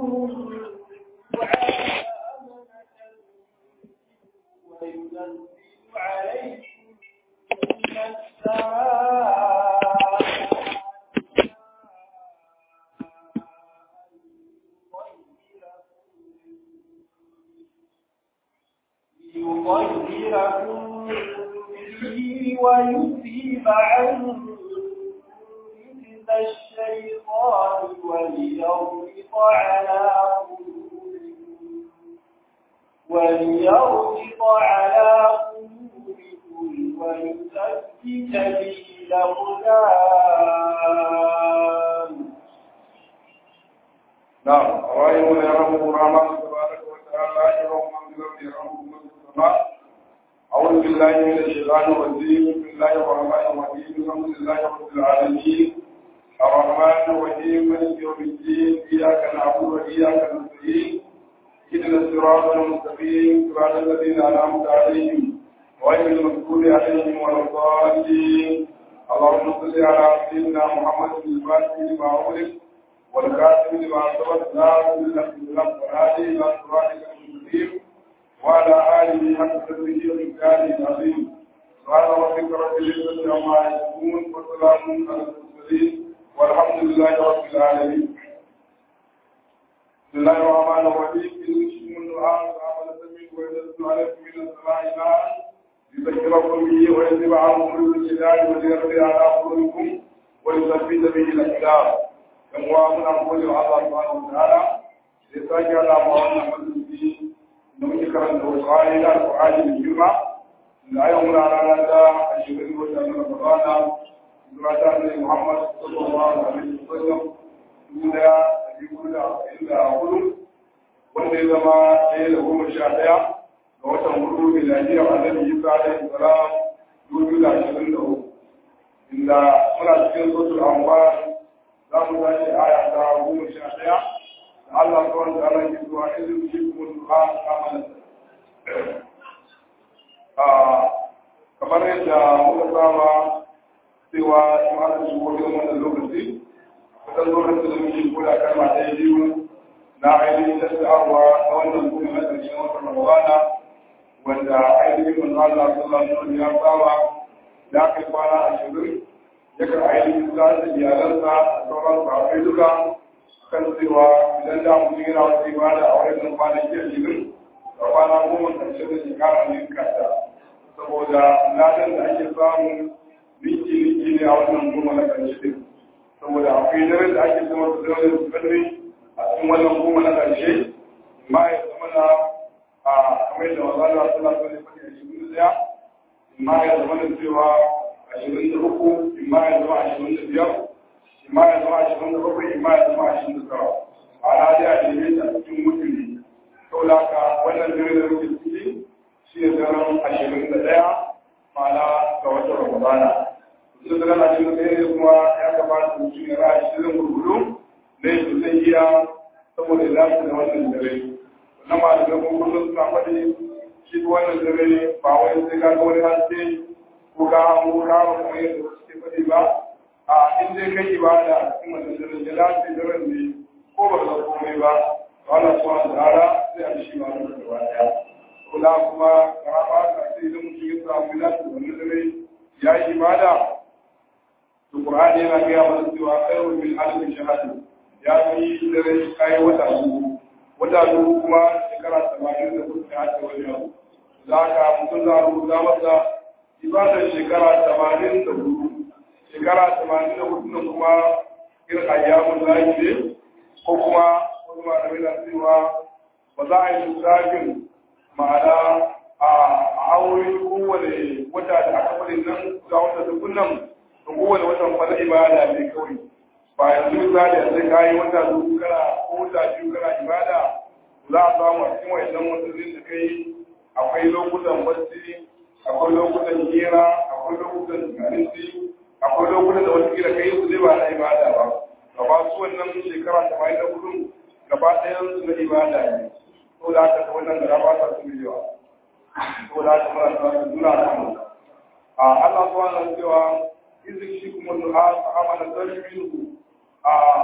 وينزل عليكم من السماء ليطهركم به ويذيب عنكم رجز الشيطان وليربط على قلوبكم وليربط على قلوبكم ويثبت به الأقدام نعم رأيهم يرحمه الرحمن تبارك وتعالى يرحم من لم يرحمه من السماء أعوذ بالله من الشيطان الرجيم بسم الله الرحمن الرحيم الحمد لله رب العالمين الرحمن الرحيم مالك يوم الدين إياك نعبد وإياك نستعين اهدنا الصراط المستقيم صراط الذين أنعمت عليهم غير المغضوب عليهم ولا الضالين اللهم صل على سيدنا محمد الفاتح لما أغلق والكاتب لما سبق نار بالله بالله والهادي الى صراطك المستقيم وعلى اله حق قدره ومقداره العظيم سبحان ربك رب العزه عما يصفون وسلام على المرسلين والحمد لله رب العالمين بسم الله الرحمن الرحيم يوشكم الدعاء فعمل سميع وينزل عليكم من السماء ماء ليذكركم به ويذهب عنكم الجدال وليرضي على قلوبكم ويثبت به الاقدام yan uwa muna gode wa Allah subhanahu wa ta'ala da ya sake hada mu wannan majalisi da muke karanta wasu ayoyi da Al-Qur'ani mai girma da yau muna rana ta ashirin wata na Ramadana zuwa ta Annabi Muhammad sallallahu alaihi wasallam dubu daya da biyu da arba'in da hudu wanda ya zama ɗaya da goma sha ɗaya ga watan hudu miladiyar Annabi Isa alaihi salam dubu da ashirin da uku inda muna cikin sosul anwar za mu tashi aya ta goma sha ɗaya da Allah kawai da Allah ke zuwa izin shi kuma duha amalan kamar yadda muka saba cewa in aka shigo irin wannan lokaci kusan lokacin da muke kula kalma ɗaya biyu na ainihin tattaunawa na wannan kuma na ƙarshen wata ramadana wanda ainihin manzo Allah sallallahu alaihi wasallam ya saba da aka yi kwana ashirin yakan ainihin za da iyalansa a sauran sahabbai duka kan cewa idan da mutum yana wata ibada a wajen kwanaki a jirin da kwana goma karshe da shekara ne kasa saboda ladan da ake samu ninki ninki ne a wannan goma na karshe din saboda akwai daren da ake zama su daren su kadri a cikin wannan goma na karshe ma ya zama na a kamar da wazala sallallahu alaihi wa sallam ya shi daya ma ya zama da cewa ashirin da uku imma ya zama ashirin da biyar imma ya zama ashirin da bakwai imma ya zama ashirin da tara a radiya da ne a cikin mutune sau da haka wannan dare da muke ciki shi ne daren ashirin da ɗaya ma'ana ga watan ramadana su daren ashirin da ɗaya kuma ya kamata mutum ya ra ashirin gurgudu da ya zai iya saboda ya dace da wannan dare wannan ma da kuma kullum suna faɗi shi wannan dare ba wai sai ka ga wani haske ko ka hango kawo kamar yadda wasu ke faɗi ba a in dai kai ibada a cikin wannan daren ya dace daren ne ko ba ka komai ba to Allah subhanahu wa ta'ala sai a shi ba da gaba daya kula kuma karaba ta ce idan mutum ya samu bilatu wannan dare ya yi ibada to Qur'ani yana ga mana cewa khairu min alf shahada ya yi dare kai wata uku wata uku kuma shekara 80 da kuka haɗa wani abu za ka mutum za a rubuta masa ibadar shekara tamanin da hudu shekara tamanin da hudu da kuma irin ayyamun zaki ne ko kuma wani malamai na cewa ba za a yi lissafin ma'ana a aure kowane wata da aka faɗi nan ga wata dukunan da kowane watan fara ibada ne kawai ba yanzu misali a sai kayi wata dubu kana ko wata biyu kana ibada za a samu a cikin wayannan watannin da kai akwai lokutan bacci akwai lokutan hira akwai lokutan abinci akwai lokutan da wata kila kai su zai ba na ibada ba gaba su wannan shekara ta bayan da gudun gaba ɗayan su na ibada ne ko da aka ta wannan gara ba ta su yawa ko da aka mara ta su nuna kan mu a Allah subhanahu wa cewa izin shi kuma du'a ta amana dalilin a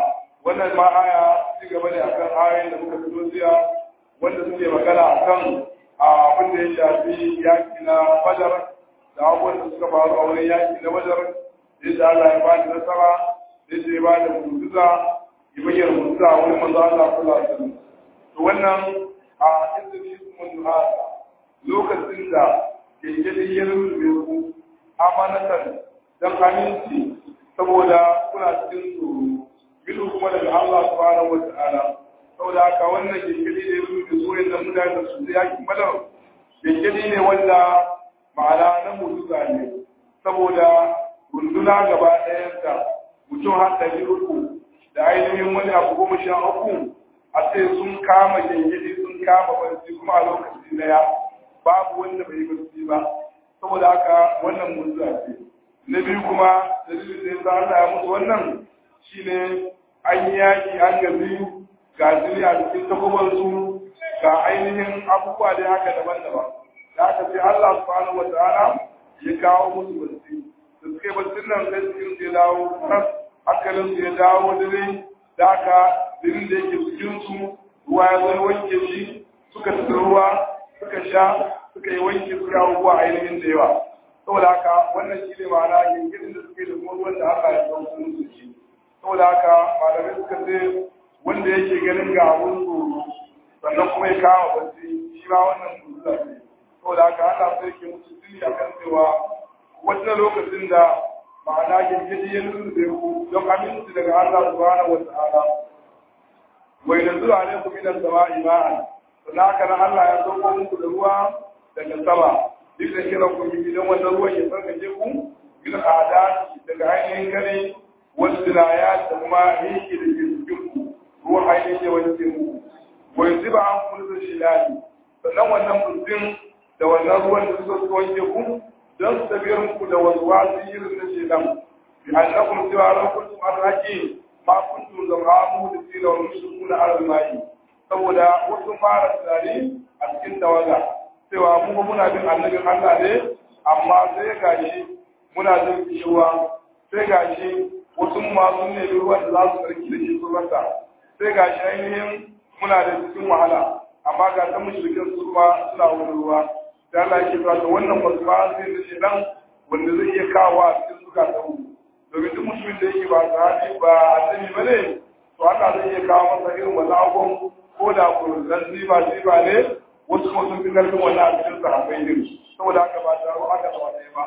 wannan ma aya ci gaba ne akan ayoyin da muka fito jiya wanda suke magana akan abin da ya shafi yaki na badar da abubuwan da suka faru a wurin yaki na badar yadda Allah ya bada nasara yadda ya bada mutuza ya bayyana mutuza a wurin manzo Allah sallallahu alaihi wasallam to wannan a inda shi mun hada lokacin da keke ya rubuce ku amanatan dan aminci saboda kuna cikin tsoro bidu kuma daga Allah subhanahu wa ta'ala saboda haka wannan kekeli ne su da soyayya da mutane da su da yakin badar kekeli ne wanda ma'ana na mutuza ne saboda runduna gaba ɗayanta mutum har ɗari uku da ainihin wani abu goma sha uku a ce sun kama kekeli sun kama barci kuma a lokaci daya babu wanda bai yi barci ba saboda haka wannan mutuza ce na biyu kuma dalilin da ya sa Allah ya musu wannan shine an yi yaƙi an gazi ga jini a cikin takobarsu ga ainihin abubuwa da haka daban-daban da aka sai Allah subhanahu wa ta'ala ya kawo musu barci da suke barcin nan sai cikin su ya dawo kan hankalin su ya dawo dare da aka jinin da yake cikin su ruwa ya zai wanke shi suka tafi ruwa suka sha suka yi wanke suka abubuwa ainihin da yawa saboda haka wannan shi ne ma'ana yankin da suke da kuma ruwan da Allah ya sauko musu shi saboda haka malamai suka ce wanda yake ganin ga abun tsoro sannan kuma ya kama bacci shi ma wannan musulma ne saboda haka Allah sai ke musu tuni a kan cewa wata lokacin da ma'ana gingiri ya lulluɓe ku don aminci daga Allah subhanahu wa ta'ala wai da zuwa ne ku minan sama ima'an sannan haka nan Allah ya sauko muku da ruwa daga sama duk da kiran ku gidan wannan ruwan ya sarkace ku bil adati daga ainihin gare wasu ya da kuma yake da ke cikin ku ruwan ainihin ya wanke muku wai zuba an kullu shilali sannan wannan mutum da wannan ruwan da suka suka wanke ku don su tafiyar muku da wasu wasu irin na shedan bi annakum cewa ran kuntum arraki ma kuntum zamamu da tsira wa mushrikuna ala mai saboda wasu fara tunani a cikin tawaga cewa mu muna bin annabin Allah ne amma sai gashi muna jin kishiwa sai gashi wasu masu ne ruwan da za su tsarki da shi su rasa sai gashi ainihin muna da cikin wahala amma ga ta mushrikin su kuma suna wani ruwa da Allah yake cewa to wannan wasu ba sai da shi dan wanda zai iya kawo a cikin suka ta mu domin duk mutumin da yake ba sahabi ba annabi ba ne to Allah zai iya kawo masa irin wannan abubuwan ko da ku dan ziba ziba ne wasu kuma sun fi karfin wannan a cikin sahabbai din saboda haka ba taro aka da wani ba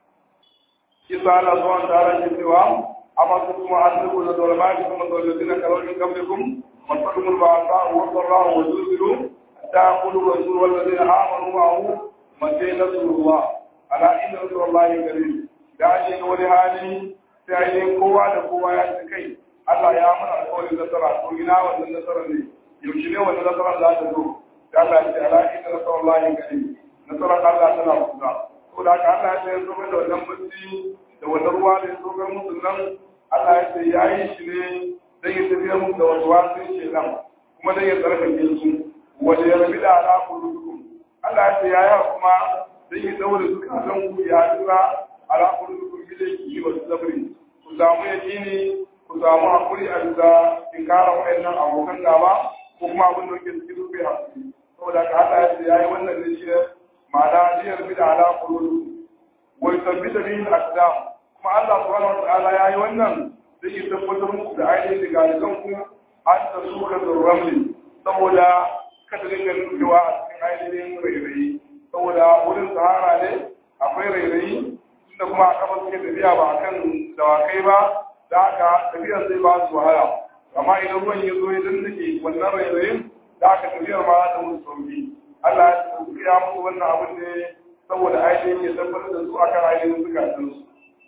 kisa Allah subhanahu wa ta'ala ke cewa amma su kuma an zubo da dolmati kuma da ladina kalawin qablikum واتقوا البعثاء والضراء وزلزلوا حتى يقول الرسول والذين امنوا معه متى نصر الله الا ان نصر الله قريب da shi ga wani hali sai ainihin kowa da kowa ya ci kai Allah ya mana alƙawarin nasara to ina wannan nasara ne yaushe ne wannan nasara za ta zo da Allah ya ce ala inna nasarallahi qarib nasara Allah tana kusa to da haka Allah ya ce zo da wannan mutum da wannan ruwa da ya zo ga musu nan Allah ya ce yayi shi ne dan ya tafiya mu da wasu wasu shekan kuma dan ya tsarkake su wanda ya rabi da ala kulukum Allah ya ce yaya kuma dan ya daure zukatan ku ya tura ala kulukum bilaki wa sabri ku samu yakini ku samu hakuri a bisa tinkara wa'annan abokan gaba ko kuma abin da yake cikin rufe hakuri saboda ka Allah ya ce yayi wannan ne shi ma'ana ya rabi da ala kulukum wa yusabbita bihi al-aqdam kuma Allah subhanahu wa ta'ala yayi wannan zai yi tabbatar muku da ainihin rigalikan ku an ta suka ramli saboda kada dinga nukewa a cikin ainihin rairayi saboda wurin sahara ne akwai rairayi tunda kuma a kafa suke tafiya ba kan dawakai ba da haka tafiyar zai ba su wahala amma idan ruwan ya zo ya dandake wannan rairayin da aka tafiyar ma za ta musu sauki Allah ya ya musu wannan abin ne saboda ainihin ya tabbatar da su akan ainihin zukatansu.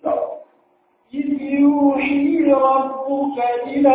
إذ يوحي ربك إلى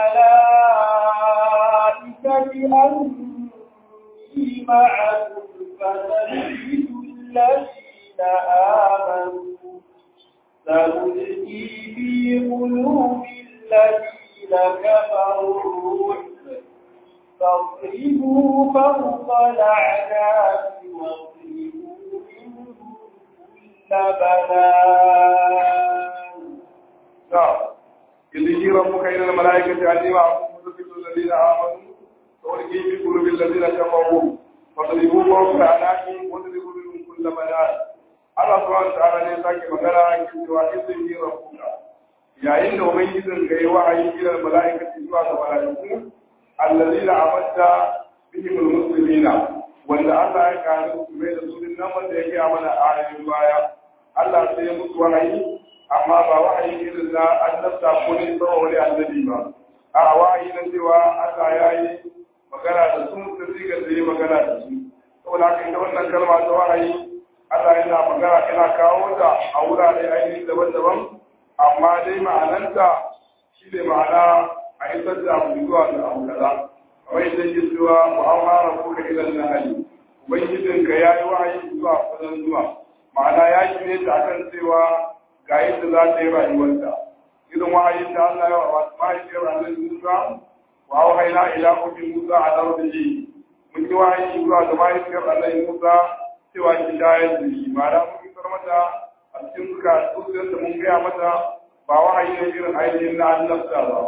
الملائكة أني معكم فثبتوا الذين آمنوا سألقي في قلوب الذين كفروا الرعب فاضربوا فوق الأعناق واضربوا منهم كل بنان إذ ربك إلى الملائكة أني معكم مثبت الذين آمنوا وألقي في قلوب الذين كفروا فاضربوا فوق الأعناق واضربوا منهم كل بنان Allah subhanahu wa ta'ala ne sake magana yake cewa izin yi rabbuka yayin da ubangijin ga yi wahayi ila mala'ikati zuwa ga mala'iku allazina amadda bihim almuslimina wanda Allah ya kare su mai da su nan wanda yake amana ayoyin baya Allah sai ya musu wahayi amma ba wahayi irin na annabta ko ne tsawo wani annabi ba a wahayi na cewa Allah ya yi magana da su da sigar da yi magana da su saboda haka ita wannan kalma ta wahayi Allah yana magana yana kawo ta a wurare ainihin daban-daban amma dai ma'ananta shi ne ma'ana a isar da abu zuwa ga abu kaza kamar yadda ke cewa mu'amara ko da ilan na hali ubangijinka ya yi wahayi zuwa kusan zuwa ma'ana ya shirye ta akan cewa ga yadda za ta yi rayuwarta irin wahayin da Allah ya wa mahaifiyar annabi Musa wa wahaina ila ummi Musa a darbihi mun yi wahayi zuwa ga mahaifiyar annabi Musa cewa ki shayar da shi ma'ana mun isar mata a cikin suka zuciyar da mun gaya mata ba wahayi ne irin ainihin na annabta ba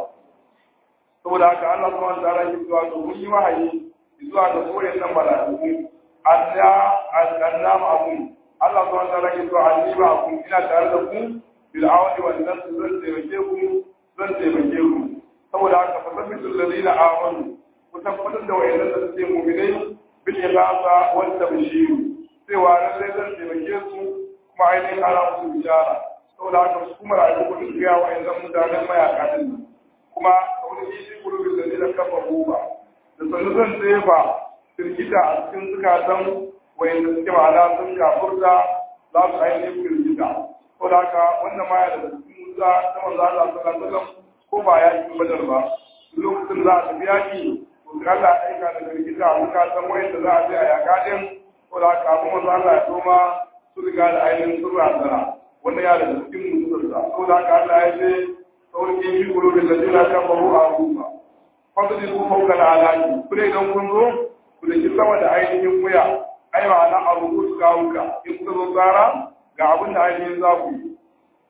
saboda haka Allah subhanahu wa ta'ala ya zuwa ga mun yi wahayi zuwa ga soyayyen nan mala'iku anna annama abun Allah subhanahu wa ta'ala ya zuwa anni ba kun ina tare da ku bil awadi wal nas zan taimake ku zan taimake ku saboda haka fa sabbitul ladina amanu ku tabbatar da wayannan da suke mu'minai bil ibada wal tabshir cewa lallai zan taimake su kuma ainihin ana musu bishara saboda haka su kuma rayu ku duk ga wayannan mutanen mayaka din kuma wani shi gurbin da zai kafa goba da sanu zan tsefa firgita a cikin zukatan wayanda suke ma'ana sun kafurta za su ainihin firgita saboda haka wannan ma ya daga cikin musa ta manzo Allah sallallahu alaihi wasallam ko ba ya yi badar ba lokacin za a tafi yaki to sai Allah ya aika da firgita a zukatan wayanda za a je a yaka din saboda haka kafin manzo Allah ya toma su riga da ainihin sun razana wannan ya daga cikin musulunta saboda haka Allah ya ce saurin yi kulubin da jina kan faru a rufa fasali ku fauka na alaki kule idan kun zo ku da ki sama da ainihin wuya ai ma'ana a rubu su kawuka in kuka zo tsara ga abin da ainihin za ku yi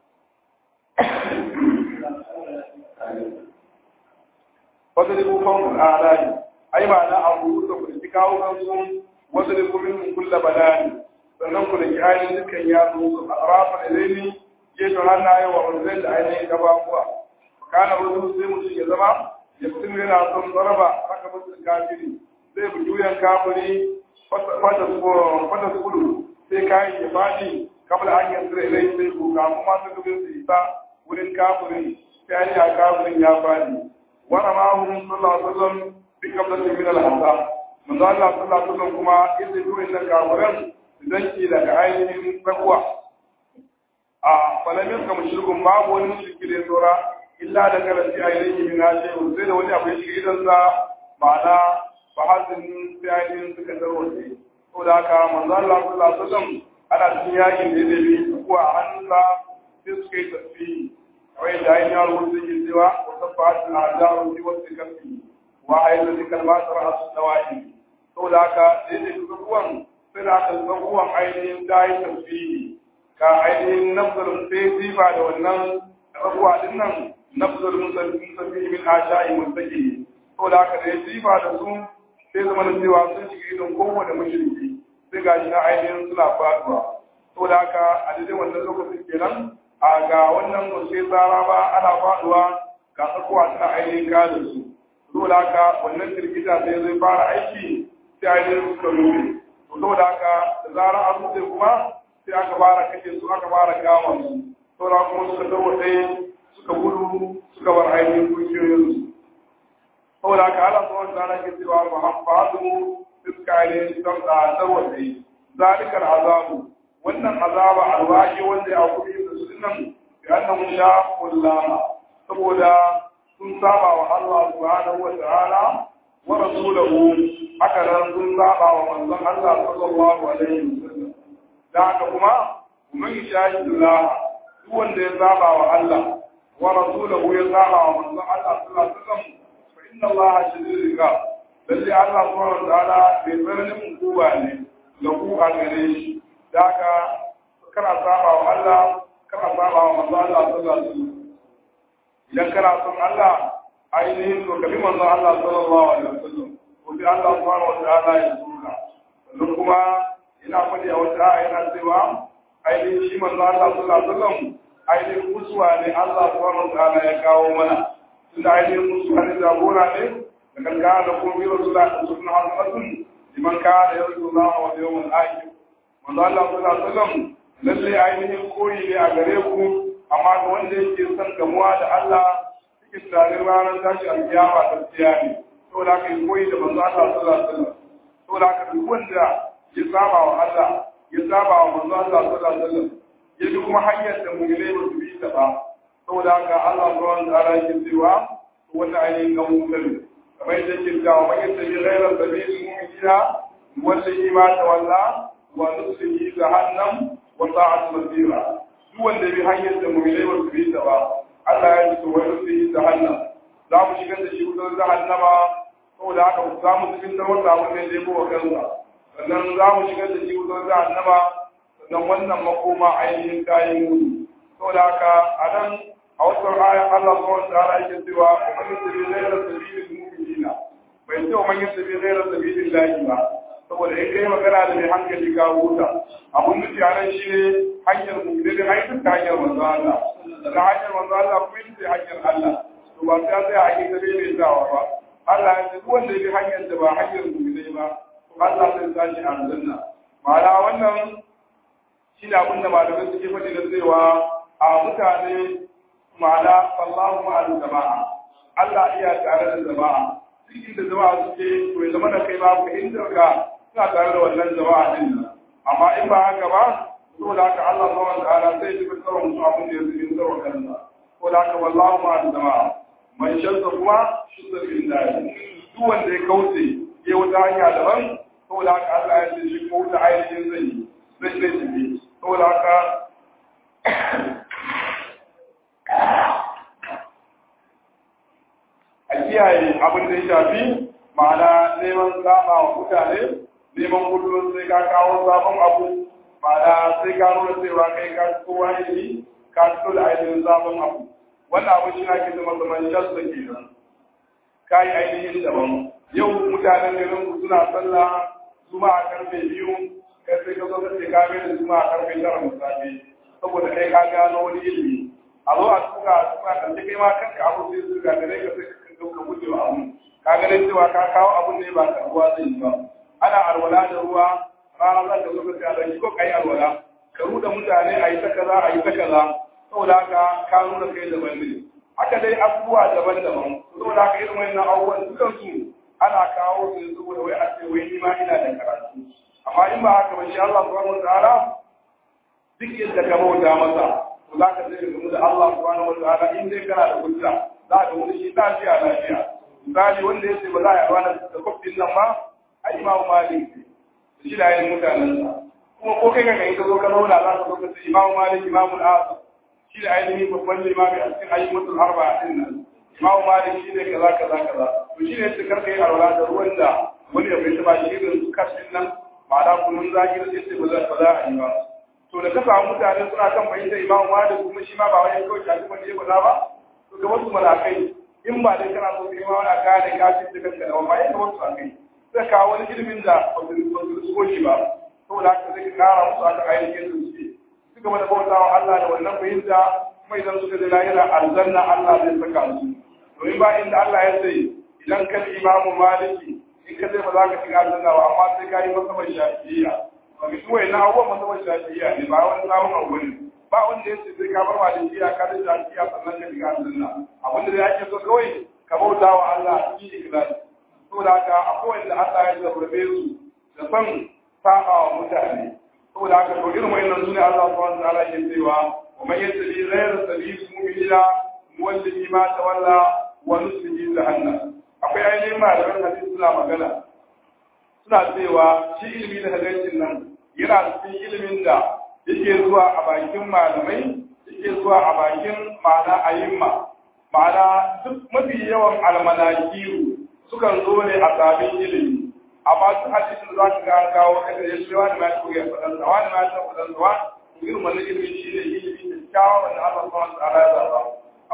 fasali ku fauka na alaki ai ma'ana a rubu su ku da ki kawukan su wasu da kuma min kulla badani sannan ku da ki ainihin dukkan yaro su a rafa da laili gefen hannaye wa wanzai da ainihin gabakuwa kana wasu sai mutum ya zama ya mutum yana son zaraba haka mutum kafiri zai bi juyan kafiri fata su kudu sai kayan ya faɗi kamar hanyar sire ilai sai ku kamun masu dubin su isa wurin kafirin sai an yi a kafirin ya faɗi wani mahimmin sallallahu alaihi wasallam bi kablatin min al-hasa manzo Allah sallallahu alaihi wasallam kuma yadda juyin da kafirin idan ki daga ainihin tsakuwa a falamin ka mushrikun babu wani mushriki da ya tsora illa da karanci a ilayhi min hashe sai da wani abu ya shiga idansa ma'ana ba hasin sai ainihin suka tarwace to da haka manzo Allah sallallahu alaihi wasallam ana cikin yakin da ya dabi ko a hannunsa sai suka yi tasbihi kawai da ainihin yaro sun yi cewa wa sabbat al-ajaru fi wasi kafi wa ayyatu kalmatar as-sawa'i to da haka sai da kuwan sai da aka kuwan ainihin dai tasbihi ka ainihin nafzarin sai ziba da wannan rabuwa din nan nafzar musafi min asha'i mustaqi to da haka da ziba da su sai zama da cewa sun shiga idon kowane mushriki sai ga shi na ainihin suna faduwa to da haka a daidai wannan lokacin kenan a ga wannan ba sai tsara ba ana faduwa ga tsakuwa tana ainihin kada su to da haka wannan firgita sai zai fara aiki sai ainihin suka rufe to saboda haka da zarar an rufe kuma sai aka fara kashe su aka fara kama su saura kuma suka tarwaɗe suka gudu suka bar ainihin dukiyoyinsu saboda haka ala zuwa da ana ke cewa ba hafadu suka ainihin tarwaɗe zalikar azabu wannan azaba alwaji wanda ya kuɗi da su nan ga annan sha kullama saboda sun saba wa Allah subhanahu wa ta'ala wa rasulahu haka nan sun saba wa manzon Allah sallallahu alaihi wasallam da haka kuma man shahidullah duk wanda ya saba wa Allah wa rasulahu ya saba wa manzon Allah sallallahu alaihi wasallam fa inna Allah shadidul iqab lalle Allah subhanahu wa ta'ala bai tsananin hukuma ne ga ku a gare shi da haka kana saba wa Allah kana saba wa manzon Allah sallallahu alaihi wasallam idan kana son Allah ainihin to kabi manzon Allah sallallahu alaihi wasallam ko sai Allah subhanahu wa ta'ala ya zuka sannan kuma ina faɗi a wata aya yana cewa ainihin shi manzon Allah sallallahu alaihi wasallam ainihin musuwa ne Allah subhanahu wa ta'ala ya kawo mana tunda ainihin musuwa ne jagora ne da kankana da kuma biyar su da sunna hasbatun liman kana yarju Allah wa yawmal akhir manzon Allah sallallahu alaihi wasallam lalle ainihin koyi ne a gare ku amma ga wanda yake son gamuwa da Allah cikin tunanin ranar tashi alkiyama ta tsiya ne saboda haka yi koyi da manzo Allah sallallahu alaihi wasallam saboda haka duk wanda ya saba wa Allah ya saba wa manzo Allah sallallahu alaihi wasallam ya bi kuma hanyar da mu'minai ba su bi ta ba saboda haka Allah subhanahu wa ta'ala yake cewa wanda ainihin ga mu'min kamar yadda yake cewa man yattabi ghayra sabili mu'minina wallahi ma tawalla wa nuslihi jahannam wa sa'at masira duk wanda bi hanyar da mu'minai ba su bi ta ba Allah ya ce wa nuslihi jahannam za mu shigar da shi wutar jahannama saboda haka za mu cikin da wata abin da ya kowa kansa sannan za mu shigar da shi wutar jahannama sannan wannan makoma ainihin kayan mutu saboda haka a nan a wata ayan Allah subhanahu wa ta'ala yake cewa wa man yattabi ghayra sabilil mu'minina bai ce wa man yattabi ghayra sabilil lahi ba saboda in kai magana da mai hankali ka huta abun nufi a nan shine hanyar mu'mini da hanyar ta hanyar manzo Allah daga hanyar manzo Allah kuma ita ce hanyar Allah to ba sai sai a yi ta bai dawa ba Allah ya ce duk wanda ya bi hanyar da ba hanyar mu'mini ba to Allah zai sashi a aljanna ma'ana wannan shi ne abin da malamai suke faɗi da cewa a mutane ma'ana wallahu ma'al jama'a Allah iya tare da jama'a duk inda jama'a suke to ya zama da kai ba ku inda ka suna tare da wannan jama'a din nan amma in ba haka ba to da haka Allah subhanahu wa ta'ala sai ya fi tsaron su abin da ya zubi tsaron kansa ko da haka wallahu ma'al jama'a man shadda kuma shudda billahi duk wanda ya kauce ya wata hanya daban saboda haka Allah ya ce shi ko wuta ainihin zai yi zai zai tafi saboda haka a kiyaye abin da ya shafi ma'ana neman zama wa mutane neman kullum sai ka kawo sabon abu ma'ana sai ka nuna cewa kai ka kowa ne ka fito da ainihin sabon abu wannan abin shi ake zama zaman shasta ke nan ka yi ainihin daban yau mutanen garin ku suna sallah zuma a karfe biyu kai sai ka zo ka ce ka mai da zuma a karfe tara musafi saboda kai ka gano wani ilimi a zo a tuka a tuka kan kai ma kanka abu sai su ga dare ka sai ka dauka guje wa abu ka ga dai cewa ka kawo abun ne ba karbuwa zai yi ba ana alwala da ruwa rana za ka zo ka ce a ɗauki ko ka yi alwala ka ruɗa mutane a yi ta kaza a yi ta kaza saboda haka ka nuna kai daban ne haka dai abubuwa daban-daban saboda haka irin wannan abubuwan dukan su ana kawo su saboda wai a ce wai ni ma ina da karatu amma in ba haka ba shi Allah subhanahu wataala duk yadda ka bauta masa to za ka zai gamu da Allah subhanahu wataala in dai kana da hujja za ka wani shi lafiya lafiya misali wanda ya ce ba za a yi ranar da kwafin nan ba ai imamu malik shi da yin mutanensa kuma ko kai kanka in ka zo ka zauna za ka zo ka ce imamu malik imamu al'asar shi da ainihin babban limami a cikin ayyukan arba a ɗin nan imamu malik shi ne kaza kaza kaza to shi ne su karka yi alwala da ruwan da wani ya bai taba shi irin su kashin nan ma'ana kunun zaki da sai ba za ba za a yi ba to da ka samu mutane suna kan fahimta imamu malik kuma shi ma ba wani kawai shafi wani ya guda ba to ga wasu malakai in ba dai kana so kai ma wani gane kafin da kanka da wani ba yadda wasu a kai zai kawo wani ilimin da ba su shigo shi ba saboda haka zai kara musu aka ainihin su suke su gaba da bauta wa Allah da wannan fahimta kuma idan suka je lahira aljanna Allah zai saka su domin ba inda Allah ya ce idan ka ji imamu maliki in ka zai ba za ka shiga aljanna ba amma sai ka yi masabar shafi'iyya ba mi duwai na abubuwan masabar shafi'iyya ne ba wani samun abu ne ba wanda ya ce sai ka bar malikiya ka da shafi'iyya sannan ka shiga aljanna abin da ake so kawai ka bauta wa Allah cikin ikhlasi saboda haka akwai wanda Allah ya zabarbe su da san saba wa mutane saboda haka to irin wayannan sune Allah subhanahu wa ta'ala ke cewa wa man yattabi ghayra sabili mu'minina nuwallihi ma tawalla wa nuslihi jahannam akwai ainihin malaman hadisi suna magana suna cewa shi ilimi da hadisin nan yana cikin ilimin da yake zuwa a bakin malamai yake zuwa a bakin ma'ana ayimma ma'ana duk mafi yawan almanakiru sukan zo ne a sabin ilimi amma su hadisin za ka ga kawo kada ya ce wani ma ya koya fadan sa wani ma ya san fadan sa wani irin wannan ilimi shi ne ilimi da kyawawan da Allah subhanahu wa ta'ala ya zaba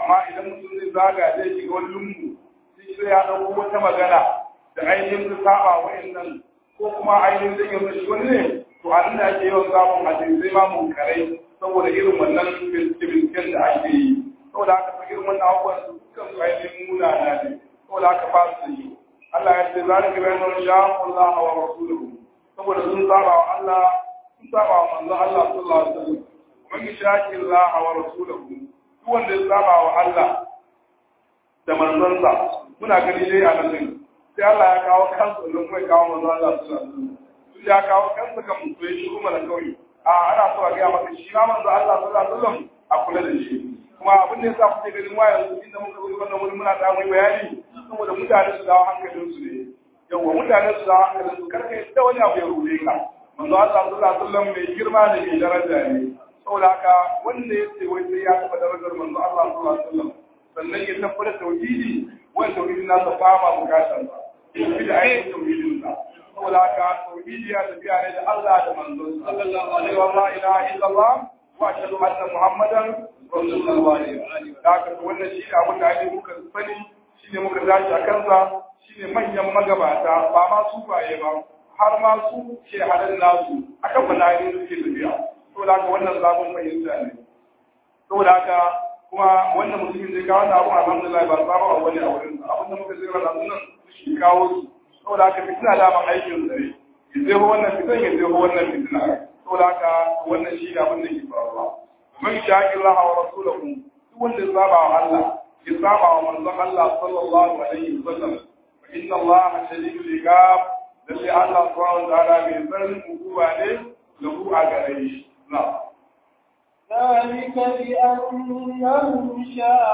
amma idan mutum zai zaga zai shiga wani lungu sai ya ɗauko wata magana da ainihin su saba wa'annan ko kuma ainihin zai yi shi wani ne to a nan da ake yawan samun hadisai ma munkarai saboda irin wannan binciken da ake yi saboda haka fa irin wannan abubuwan su dukkan su ainihin munana ne saboda haka ba su yi Allah ya ce za ka bayan wani sha Allah wa rasuluhu saboda sun saba wa Allah sun saba wa manzon Allah sallallahu alaihi wasallam man yashaki Allah wa rasuluhu duk wanda ya saba wa Allah da manzonsa muna gani dai a nan din sai Allah ya kawo kansa don kuma ya kawo manzon Allah sallallahu alaihi wasallam sai ya kawo kansa kan mutum shi kuma da kawai a ana so a ga maka shi ma manzon Allah sallallahu alaihi wasallam a kula da shi kuma abin da yasa kuke ganin waya yanzu inda muka zo wannan wurin muna da mai bayani saboda mutane su dawo hankalin su ne yawa mutane su dawo hankalin su karka yadda wani abu ya rube ka manzo Allah sallallahu alaihi wasallam mai girma ne mai daraja ne saboda haka wanda ya ce wai sai ya taba darajar manzo Allah sallallahu alaihi wasallam sannan ya tabbata tauhidi wanda tauhidin nasa ba ma bukatar sa tauhidi ainihin tauhidin sa saboda haka tauhidi ya tafiya ne da Allah da manzon sallallahu alaihi wa la ilaha illallah wa ashhadu anna muhammadan rasulullah da haka wannan shi ne abin da ake muka sani shi ne muka tashi a kansa shi ne manyan magabata ba ma su baye ba har ma su ke halin nasu akan bala'i suke tafiya saboda haka wannan sabon fahimta ne saboda haka kuma wannan mutumin zai kawo da abun alhamdulillah ba sabon abu ne a wurin abin da muka zira da sunan shi kawo su saboda haka fitina da ma aikin zare ya zai wannan fitan ya zai wannan fitina saboda haka wannan shi ne abin da ke faruwa man shaƙi Allah wa rasulahu duk wanda ya saba wa Allah ya saba wa manzon Allah sallallahu alaihi wasallam fa inna Allah shadidul iqab lalle Allah subhanahu wa ta'ala mai tsarin hukuma ne lahu a gare shi na'am ذلك بأنهم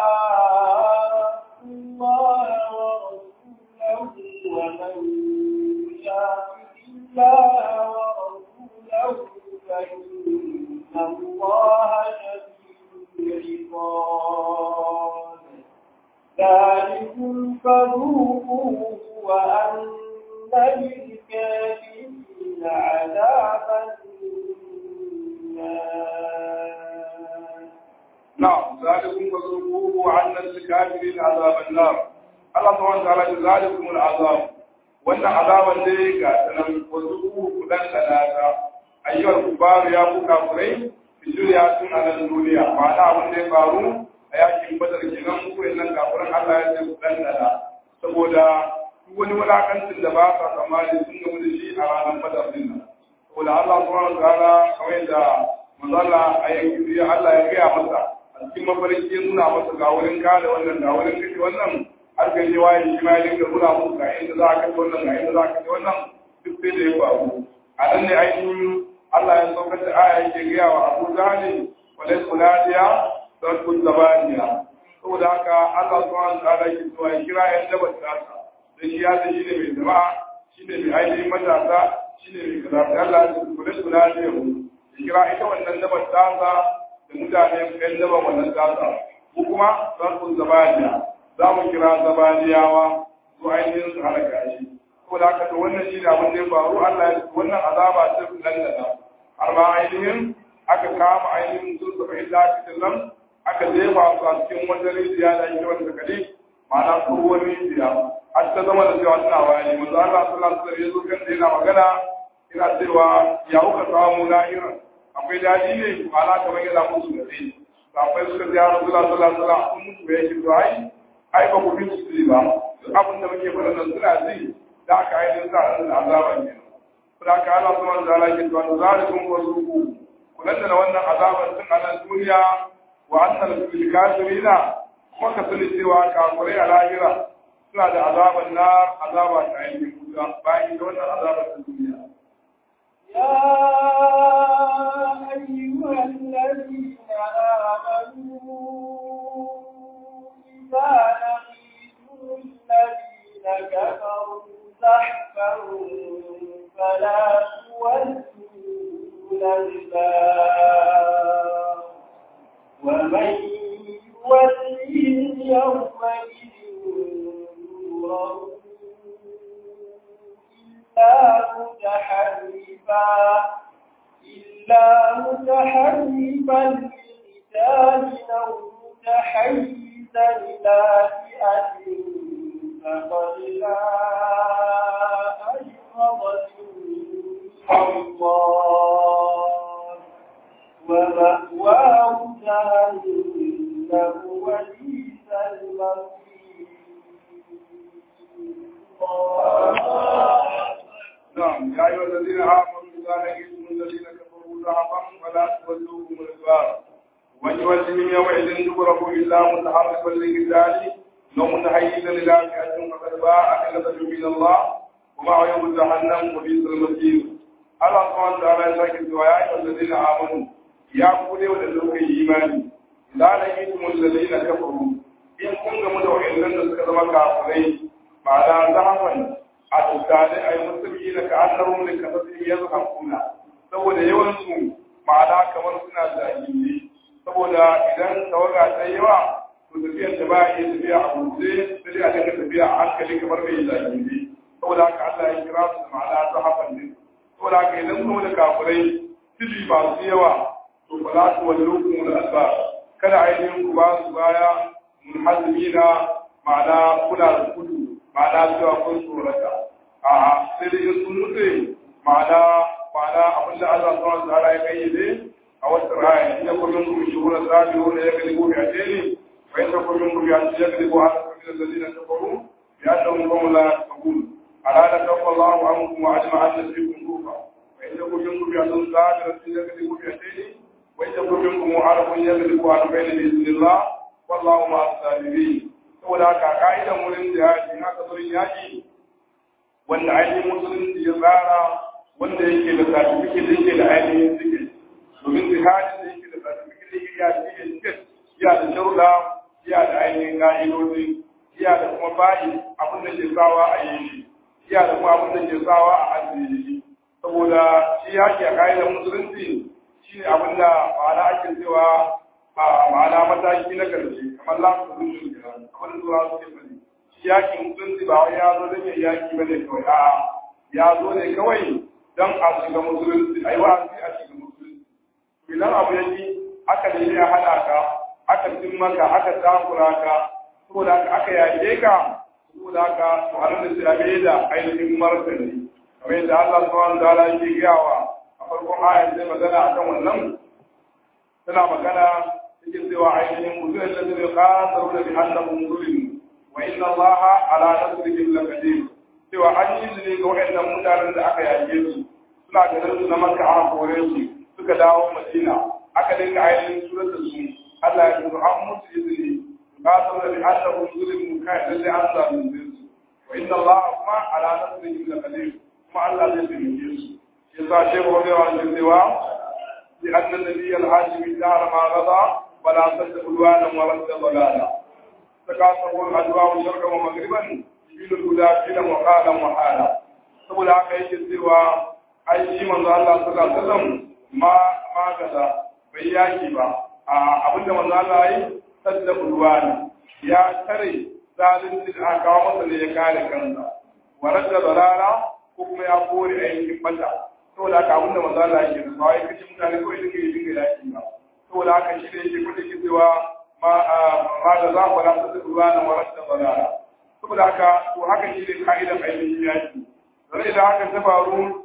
شاءوا الله ورسوله ومن يشاقق الله ورسوله فإن الله شديد العقاب ذلكم فذوقوه وأن للكافرين عذاب نعم ذلكم فذوقوه عنا للكافرين عذاب النار الله سبحانه وتعالى ذلكم العذاب وان عذابا دي كاتنا وذوقوه كدن ثلاثة أيها الكفار يا أبو كافرين في الدنيا سن على الدنيا معنى أبو دي فارو أياكي بدر كنان مكو إنن كافرين الله يجب كدن ثلاثة saboda duk wani wulakancin da ba sa tsammani sun gamu da shi a ranar badar din nan saboda Allah subhanahu wa ta'ala kamar yadda manzala a yanki ya Allah ya gaya masa a cikin mafarki ya nuna masa ga wurin kare wannan ga wurin kashe wannan har ga je waye shi ma ya dinga nuna musu ga inda za a kashe wannan ga inda za a kashe wannan duk sai da ya faru a nan ne ainihin Allah ya saukar da aya yake gaya wa Abu Zahali wa laysa ladiya sarkun zabaniya saboda haka Allah subhanahu wa ta'ala ke cewa ya kira yan dabar tasa da shi ya shi ne mai jama'a shi ne mai ainihin matasa shi ne mai kaza Allah ya kula da ladiya mu kira ita wannan dabar tasa da mutane ɗan dabar wannan tasa ko kuma za su zabaniya za mu kira zabaniyawa su ainihin su halaka shi ko da haka to wannan shi ne abin da ya faru Allah ya wannan azaba ta lallata har ma ainihin aka kama ainihin sun saba illa cikin nan aka jefa su a cikin wata rijiya da ake wata kade ma'ana tsohuwar rijiya har ta zama da cewa suna wani manzo Allah sallallahu alaihi wasallam ya zo kan yana magana ina cewa ya kuka samu lahira akwai daɗi ne ma'ana kamar yana musu da sai sabai suka ji yaro sallallahu alaihi wasallam sun mutu ya yi to ai ai ba ku bin su ba duk abin da muke faɗa nan suna ji da aka ainihin sa a da azaba ne saboda haka Allah subhanahu wa ta'ala ke cewa zalikum wasuqu kullun da wannan azaban tun a nan duniya wa annal lil kafirina kuma ka sani cewa kafirai a lahira suna da azaban na azaba ta ainihin kusa bayan da wannan azaban ta duniya يا أيها الذين آمنوا إذا لقيتم الذين كفروا زحفا فلا تولوا الأدبار ومن يولهم يومئذ نوره إلا متحرفا إلا متحرفا لقتال أو متحيزا إلى فئة فقد جاء بغضب من الله ومأواه جهنم وبئس المصير نعم يا أيها الذين آمنوا إذا لقيتم الذين كفروا زحفا فلا تولوهم الأدبار ويولهم يومئذ دبره إلا متحرفا لقتال لو متحيزا إلى فئة فقد باء بغضب من الله ومعه يوم جهنم وبئس المصير Allah subhanahu wa ta'ala ya sake cewa ya ayyuhal ladina amanu ya ku dai wanda suka yi imani la laqitum alladina kafaru in kun gamu da wa'annan da suka zama kafirai ba da zahafan a tsare ai musulmi da ka annahum li kafatin yazhaquna saboda yawan su ma'ana kamar suna jahili saboda idan tawaga ta yawa to tafiyar da ba ya tafiya a buɗe sai a dinga tafiya a hankali kamar mai jahili saboda haka Allah ya kira su da ma'ana zahafan ne saboda haka idan kuma da kafirai tili masu yawa to fa za su wani rukun da alba kada ainihin ku ba su baya mun hazmi na ma'ana kuna da kudu ma'ana cewa kun tsorata a sai dai in sun nutse ma'ana ma'ana abin da Allah subhanahu wa ta'ala ya kayyade a wata raya in ya kullum ku shuhura zabi wanda ya gani gobe a teni wa in kullum ku ya ya gani ko haka kuma da dalilin kafaru ya dan kuma la taqul ala da kafa Allahu ankum wa ajma an fikum kufa wa in yakun minkum ya'tun zabiratun yaghlibu bi yadihi wa in yakun minkum mu'arifun yaghlibu an bayna bi'idhnillah wallahu ma'as sabirin saboda haka ka'idan wurin jihadi haka zurin yaki wanda ainihin musulunci ya tsara wanda yake da certificate da yake da ainihin ticket domin jihadi da yake da certificate da yake da ticket ya da sharuɗa ya da ainihin ka'idodi ya da kuma bayi abin da ke sawa a yi shi iya da kuma abin da ke sawa a ajiye shi saboda shi yaki a ka'idar musulunci shi ne abin da ma'ana ake cewa a ma'ana mataki na karshe kamar lafi solution kenan abin da zuwa suke fadi shi yaki musulunci ba wai ya zo don ya yaki ba ne kawai a ya zo ne kawai don a shiga musulunci a yi wa'azi a shiga musulunci idan abu yake aka nemi a haɗa ka aka cin maka aka takura ka saboda aka yake ka saboda haka to an da sai da ainihin martani kamar yadda Allah subhanahu wa ta'ala yake gayawa a farkon ayat sai magana akan wannan tana magana yake cewa ainihin mutum da zai qasaru da bi annahum zulim wa inna Allaha ala nasrihim laqadir cewa an yi ne ga waɗannan mutanen da aka yake su suna ganin su na Makka aka kore su suka dawo Madina aka dinga ainihin surar da su Allah ya ce an mutu izini قاتل بأنهم ظلموا كان الذي أنزل من ذنب وإن الله ما على نصرهم لقدير ما الله الذي من جنس يسا شيخ رضي الله عنه السواء لأن النبي الهاشمي دار ما غضى ولا صد عدوانا ورد ضلالا تكاثروا الأدواء شرقا ومغربا يبين الهدى فينا وقالا وحالا saboda haka yake cewa ai shi manzo Allah sallallahu alaihi wasallam ma ma gaza bai yaki ba a abinda manzo Allah yi sadda ulwani ya tare zalunci da aka kawo masa ne ya kare kansa warar da barara ko kuma ya kore ainihin bata saboda haka abinda manzo Allah yake da sai kace mutane ko idan kai dinga yaki ba saboda haka shi ne yake kudi ke cewa ma ma da za ku la sadda ulwani warar da barara saboda haka to haka shi ne kaidan ainihin yaki dan idan haka ta faru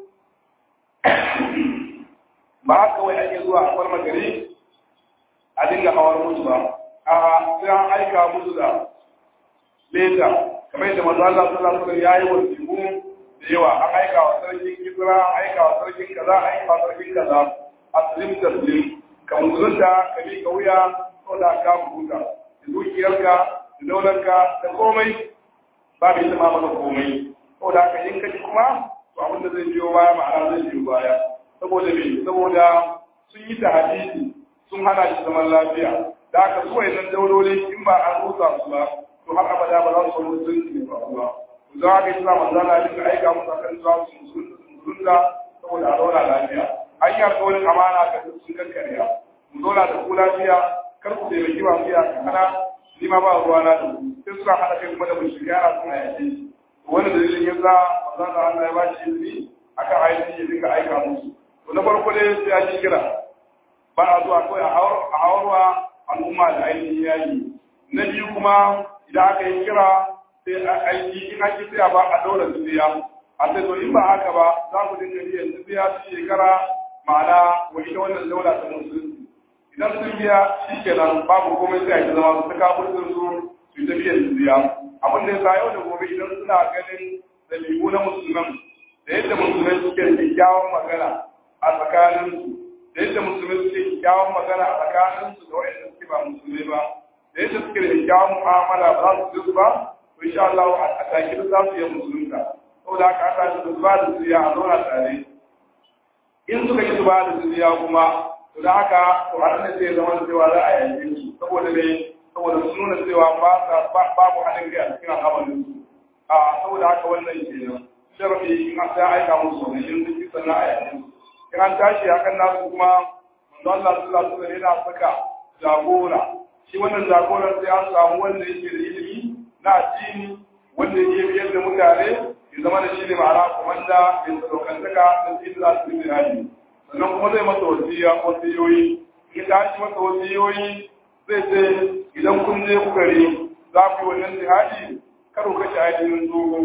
ba haka wai ake zuwa a farma gari a dinga hawar mutu ba a sai an aika musu da leta kamar yadda manzo Allah sallallahu alaihi wasallam yayi wasiƙu da yawa an aika wa sarkin Kisra an aika wa sarkin kaza an aika wa sarkin kaza aslim taslim ka musulunta ka bi ka wuya ko da ka huta da dukiyarka da daularka da komai ba bai zama maka komai ko da ka yin kaji kuma to abin da zai biyo baya ma'ana zai biyo baya saboda me saboda sun yi tahadidi sun hana shi zaman lafiya da aka so nan daurori in ba an rusa su ba to har abada ba za su wani musulunci ne ba ba za ka yi sa manzo Allah ya aika musu akan zuwa su musulunta saboda a zauna lafiya an yi alƙawarin amana ga sun kankariya mu zauna da ku lafiya kar ku taimaki ba mu iya kana ni ma ba ruwa na da sai suka hada kai kuma da mushrikai ana suna yaƙe shi wani dalilin ya sa manzo Allah ya ba shi izini akan aiki ya dinga aika musu to na farko dai sai ya kira ba a zuwa kawai a hawarwa al'umma da ainihin yayi na biyu kuma idan aka yi kira sai aiki in ake tsaya ba a daura jizya a sai to in ba haka ba za ku dinga biyan jizya su shekara ma'ana wa ita wannan daula ta musulunci idan sun biya shi kenan babu komai sai a yi zama su ta kafin su su ta biyan jizya abin da ya sa yau da gobe idan suna ganin dabi'u na musulman da yadda musulmai suke da kyakkyawan magana a tsakaninsu da yadda musulmai suke kyakkyawan magana a tsakaninsu da waɗanda suke ba musulmai ba da yadda suke da kyakkyawan mu'amala ba za su ji ba to insha Allah a take za su yi musulunta saboda haka aka ce su ba da zuriya a zauna tare in suka yi su ba da zuriya kuma to da haka to a nan sai zama cewa za a yanke su saboda me saboda su nuna cewa ba sa babu haɗin kai a cikin al'amarin su a saboda haka wannan kenan sharafi in an sai aika musu ne in sun sannan a yanke su in an tashi akan nasu kuma manzo Allah sallallahu alaihi wasallam yana saka jagora shi wannan jagoran sai an samu wanda yake da ilimi na addini wanda yake biyar da mutane ya zama da shi ne ma'ana komanda mai sadaukantaka da shi za su yi hali sannan kuma zai masa wasiya wasiyoyi in ta shi masa wasiyoyi zai ce idan kun je ku gari za ku yi wannan jihadi kar ku kashe ainihin tsoho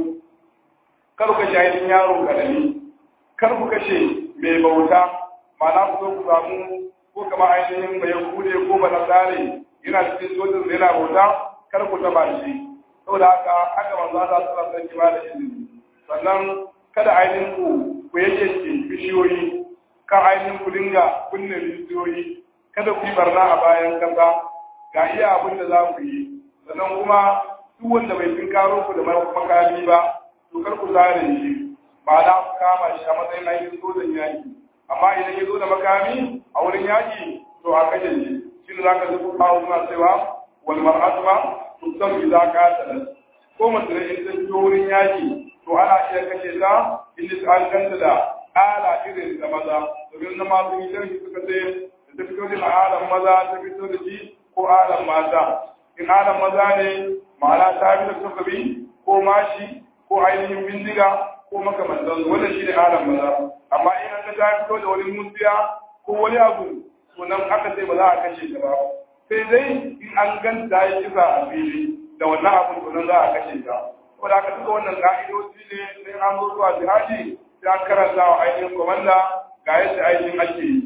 kar ku kashe ainihin yaro karami kar ku kashe mai bauta ma'ana ku zo ku samu ko kama ainihin mai kude ko ba nasare yana cikin sojin da yana bauta kar ku taba shi saboda haka haka manzo Allah sallallahu alaihi wasallam ba da izini sannan kada ainihin ku ku yake bishiyoyi kan ainihin ku dinga kunne bishiyoyi kada ku yi barna a bayan kasa ga iya abin da za ku yi sannan kuma duk wanda bai fin karo ku da makami ba to kar ku zare shi ba da ku kama shi a matsayin ainihin sojan yaki amma idan ya zo da makami a wurin yaki to a kashe shi shi ne za ka zuku kawo suna cewa wal mar'atu ma tusan bi za ka ta ko mace da in ta fito wurin yaki to ana iya kashe ta inda ta an ganta da ala irin da maza domin na masu yi sharhi suka ce da ta fito da alan maza ta fito da shi ko alan mata in alan maza ne ma'ana ta fi da sukabi ko mashi ko ainihin bindiga ko makamantan wannan shi ne alan maza amma in an ta fito da wani musiya ko wani abu to nan aka ce ba za a kashe ta ba sai dai in an ganta ya kisa a fili da wannan abun to nan za a kashe ta saboda haka duka wannan ka'idoji ne sai an zo zuwa jihadi sai an karanta wa ainihin komanda ga yadda ainihin ake yi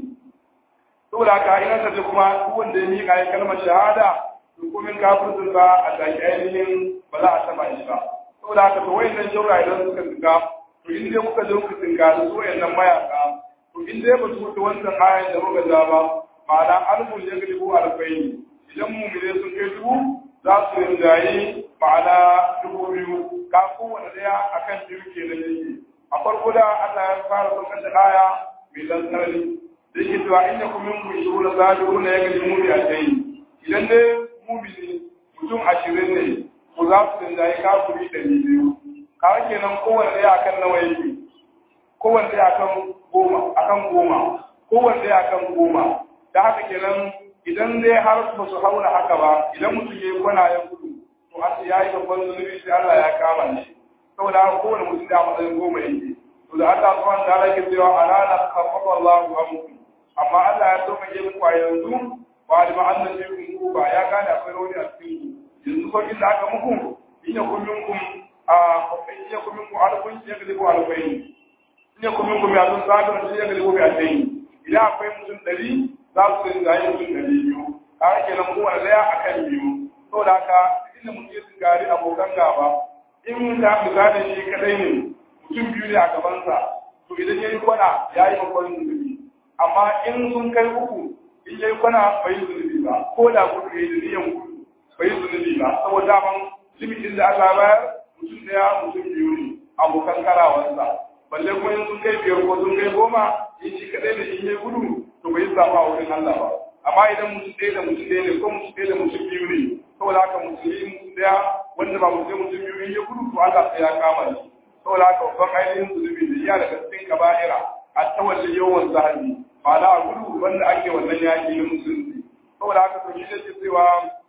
saboda haka in aka ce kuma duk wanda ya miƙa ya kalmar shahada to komin kafircin ba a zaki ainihin ba za a taɓa shi ba saboda haka to wayannan shaura idan suka tuka to in dai kuka zo ku tinka da su wayannan mayaka to in dai ba su wuce wancan ayan da muka ja ba ma'ana alfun ya gani ko alfaini idan mumine sun kai dubu za su rinjaye ma'ana dubu biyu ka kowane daya akan biyu ke da yake a farko da Allah ya fara saukar da aya mai dan sarari da yake cewa in yakum minkum shuruna zadiruna ya gani mu a kai idan dai mumini mutum ashirin ne ku za su rinjaye kafiri ɗari biyu kawai kenan kowane daya akan nawa yake kowane daya akan goma akan goma kowane daya akan goma da haka kenan idan dai har ba su haura haka ba idan mutum ya yi kwana ya gudu to har ya yi babban zunubi sai Allah ya kama shi saboda haka kowane mutum da matsayin goma yake to da Allah subhanahu wa ta'ala yake cewa alana khafafa Allahu amkum amma Allah ya dauka yin ku a yanzu ba da ma'annan jikin ku ba ya gane akwai rauni a cikin ku yanzu ko inda aka muku in ya kun minkum a in ya kun minkum alkun ya galibu alfain in ya kun minkum ya sun sabira ya galibu bi alfain idan akwai mutum ɗari za su ringa yin mutum ɗari biyu a ake nan kowane ɗaya a kan biyu saboda haka inda mutum ya sigari abokan gaba in ta misali shi kadai ne mutum biyu ne a gabansa to idan ya yi kwana ya yi babban zunubi amma in sun kai uku in ya yi kwana bai yi zunubi ba ko da kudu ya yi da niyan kudu bai yi zunubi ba saboda daman limitin da Allah bayar mutum ɗaya mutum biyu ne abokan karawansa balle kuma in sun kai biyar ko sun kai goma in shi kadai da in ya gudu to bai zama a wurin Allah ba amma idan mutum ɗaya da mutum ɗaya ne ko mutum ɗaya da mutum biyu ne saboda haka musulmi mutum ɗaya wanda ba mutum mutum biyu in ya gudu to Allah sai ya kama shi saboda haka babban ainihin zunubi da iya daga cikin kaba'ira a tawalli yawan zahabi ma'ana a gudu wanda ake wannan yaƙi na musulunci saboda haka to shi ne cewa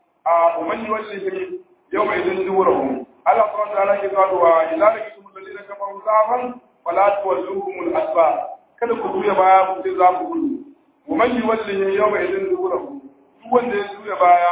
a umanni wallahi yau mai zan duwarahu Allah subhanahu wa ta'ala ke zuwa wa idan da kitum alladhina kafaru zafan fala tuwalluhum al-asba kada ku juya baya ku sai za ku gudu ومن يوله يوم إذن دبره duk wanda ya juya baya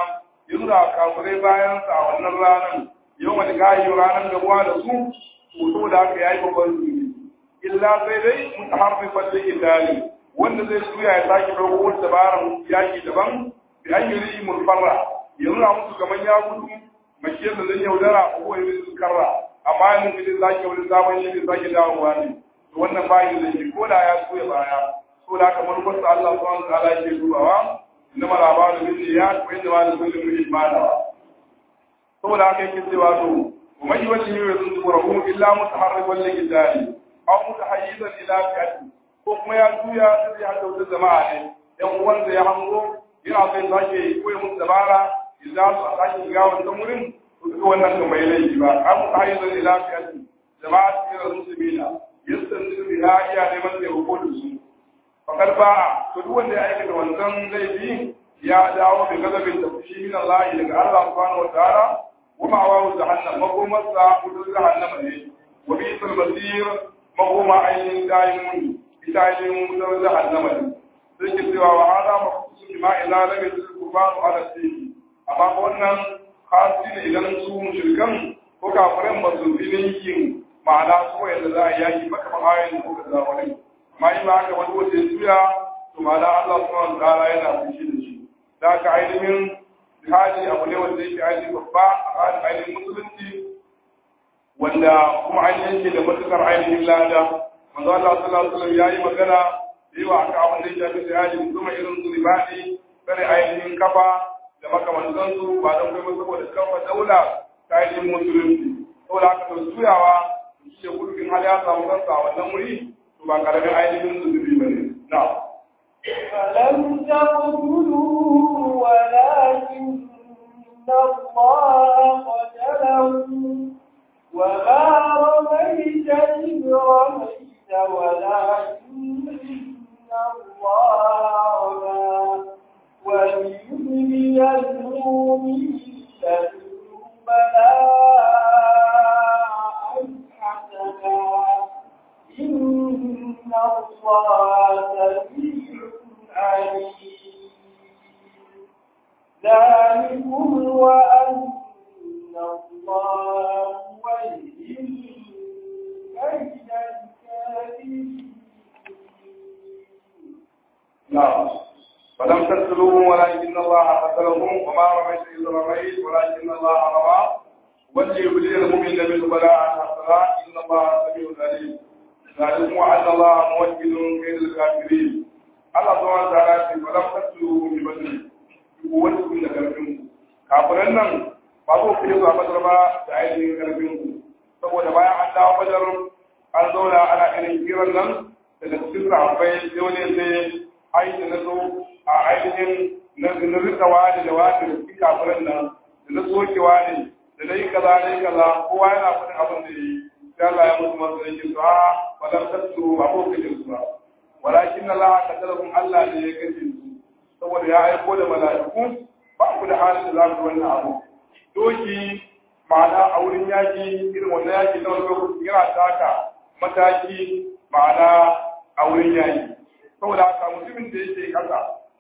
ya nuna kafirai bayan sa a wannan ranar yau wani gayi ranar gabuwa da su to da haka yayi babban zunubi illa sai dai mutaharrifan da idali wanda zai suya ya sake dogo wata dabaran yaki daban bi an yi mulfarra ya nuna musu kamar ya gudu makiyar da zai yaudara ko ya yi karra amma yanzu zai sake wani sabon shi zai sake dawowa ne to wannan bayin da shi ko da ya suya baya so da haka manufarsa Allah subhanahu wa ta'ala yake dubawa inna ma labaru min ya ko inda ma da kullum min imana saboda haka yake cewa to ومن يوجه يذكره إلا متحرفا لقتال أو متحيزا إلى فئة ko kuma ya juya sai ya dauki jama'a ne yan uwansa ya hango yana sai sake koyi musu dabara idan su sake shiga wannan wurin to duka wannan kan bai laifi ba an mu tayyana ila fiyati jama'a cikin musulmina yastanzu biha iya neman da hukumin su fakar ba to duk wanda ya aikata wannan laifi ya dawo da gazabin da fushi min Allah daga Allah subhanahu wa ta'ala ومأواه جهنم مقوم الساعة جهنم ne وبئس المصير مقوم عين دائم دائم جهنم ne sai ke cewa wa hada makhsus bima ila lam yusir kufar ala sayyid amma wannan khasi ne idan su mushrikan ko kafiran ba su bi yin ma'ana su yadda za a yaki maka ba ayin ko kaza wani amma in ba haka wani wata ya to ma'ana Allah subhanahu wa ta'ala yana fushi da shi da ka ainihin jihadi abu ne wanda yake ainihin babba a ainihin musulunci wanda kuma ainihin yake da matukar ainihin lada manzo Allah sallallahu alaihi wasallam yayi magana da yawa aka abin da ya shafi jihadi kuma irin su ribadi kare ainihin kafa da makamantan su ba don kai saboda kafa daula ta ainihin musulunci saboda haka to juyawa shi ne gurbin hali ya samu kansa a wannan wuri to ba karamin ainihin zunubi bane na'am فلم تقتلوه ولكن الله قتله وما رميت إذ رميت ولكن الله رمى وليبلي المؤمنين بلاء حسنا إن الله سميع عليم ذلكم وأن الله ولي بين الكافرين نعم فلم تقتلوهم ولكن الله قتلهم وما رميت إذ رميت ولكن الله رمى وليبلي المؤمن منه بلاء حسنا إن الله سميع عليم ذلكم وأن الله موكل كيد الكافرين Allah zuwa ta rafi ba zan fasu bi bane ku wani kun da karfin ku kafiran nan ba zo ku zuwa badar ba da ainihin karfin ku saboda bayan an dawo badar an zauna ana irin kiran nan daga cikin sahabbai sai wani sai aiki na zo a ainihin na rika wani da wani da cikin kafiran nan da na soke wani da na yi kaza na yi kaza kowa yana faɗin abin da yi sai Allah ya musu masu yake su a ba zan fasu ba ko kajin su ba walakin Allah kadarun Allah ne ya kace su saboda ya aiko da mala'iku ba ku da halin da za ku wannan abu doki ma'ana a wurin yaki irin wannan yaki na wani lokaci yana taka mataki ma'ana a wurin yaki saboda haka mutumin da yake kasa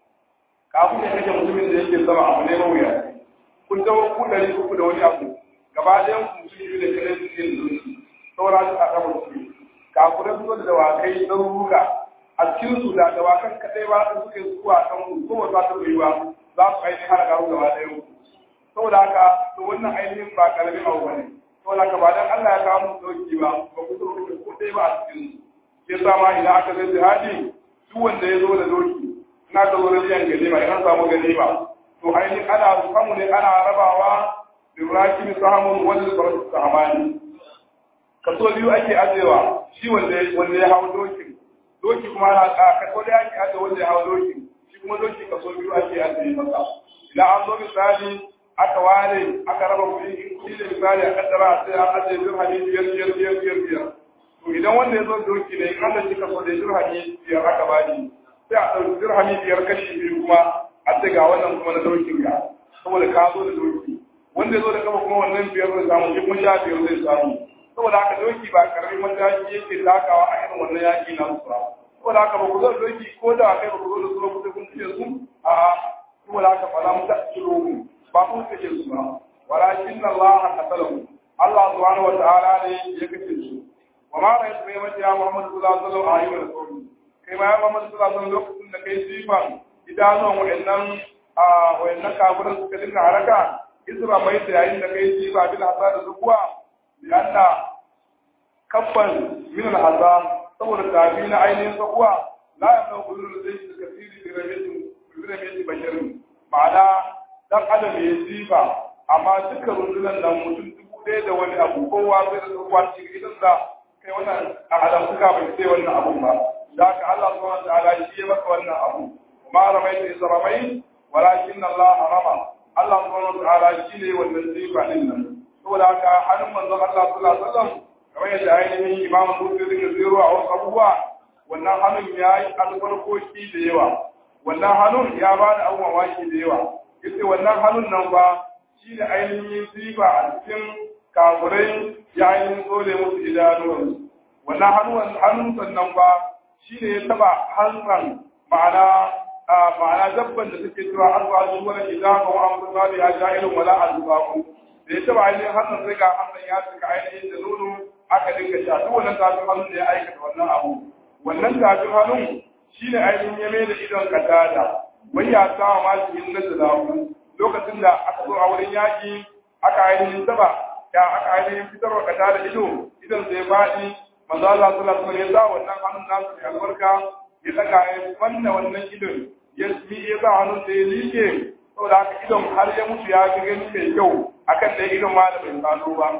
kafin ya kashe mutumin da yake sama abu ne mawuya kun zama ku ɗari uku da wani abu gaba ɗayan ku mutum biyu da kare su yin zuci saboda haka a kama su kafuran su da dawakai na ruruka a cikin su da dawakan kadai ba su suke zuwa kan ku ko ba za ta yi ba za su ainihin hana garu gaba ɗaya ku saboda haka to wannan ainihin ba karamin abu bane saboda haka ba dan Allah ya kawo mu dauki ba ba ku so ku ko dai ba a cikin su ke sa ma idan aka zai jihadi duk wanda ya zo da doki ina ka zo da biyan ganima idan samu ganima to ainihin ana samu ne ana rabawa birrakin sahamun wani farsu sahamani kaso biyu ake ajewa shi wanda wanda ya hawo dokin doki kuma na kaso da ake aje wanda ya hawo dokin shi kuma doki kaso biyu ake aje masa idan an zo misali aka ware aka raba kuɗi in kuɗi da misali a kaddara sai an aje dirhami biyar biyar biyar biyar biyar to idan wanda ya zo doki ne in Allah shi kaso da dirhami biyar aka bani sai a ɗauki dirhami biyar kashi biyu kuma a ce ga wannan kuma na dokin ga saboda ka zo da doki wanda ya zo da kafa kuma wannan biyar zai samu shi kuma sha biyar zai samu saboda haka doki ba karamin mataki yake takawa a irin wannan yaki na su ba saboda haka ba ku zo doki ko da kai ba ku zo da su ba ku kun ce su a saboda haka fa mu ta tsiro mu ba ba mu kace su ba walakin Allah qatalahu Allah subhanahu wa ta'ala ne ya kace su wa ma ra'aytu bi mati ya Muhammad sallallahu alaihi wasallam ayyuka rasul kai ma ya Muhammad sallallahu alaihi wasallam lokacin da kai sifan idanuwan wa'annan a wa'annan kafirin suka dinga haraka isra mai da yayin da kai sifa bil hasada zuwa lianna kabban min al azam saboda tabi na ainihin sakuwa la yamna kullu zai da kasiri bi rabitin bi rabitin basharin ma'ana dan adam ya sifa amma duka rundunan nan mutum dubu ɗaya da wani abu kowa zai da tsohuwa cikin idan da kai wannan a alamtuka bai sai wannan abun ba da haka Allah subhanahu wa ta'ala shi ya maka wannan abu ma ramaita isa ramai walakin Allah harama Allah subhanahu wa ta'ala shi ne wannan sifa din nan saboda haka hannun manzon Allah sallallahu alaihi wasallam kamar yadda ainihin Imam Bukhari da zero a wasu abubuwa wannan hannun ya yi albarkoki da yawa wannan hannun ya ba da abubuwan waki da yawa yace wannan hannun nan ba shi ne ainihin sifa a cikin kafurai ya ainihin tsole musu idanuwansu wannan hannun hannun sannan ba shi ne ya taba hantsan ma'ana ma'ana dabban da take cewa an ba su wani idan ka wa amsa sabi ya ja irin wala azubaku da ya taba ainihin hannun sai ga hannun ya cika ainihin da nono aka dinga sha duk wannan tafin hannun da ya aikata wannan abu wannan tafin hannun shi ne ainihin ya mai da idon katada wai ya sa ma shi yin nazalahu lokacin da aka zo a wurin yaƙi aka ainihin taba ya aka ainihin fitarwa katada ido idan sai faɗi manzo Allah sallallahu alaihi wasallam ya sa wannan hannun nasu da albarka ya saka ya fanna wannan idon ya yi ya sa hannun da ya liƙe saboda haka idon har ya mutu ya ga gani mai kyau akan da idon ma da bai sano ba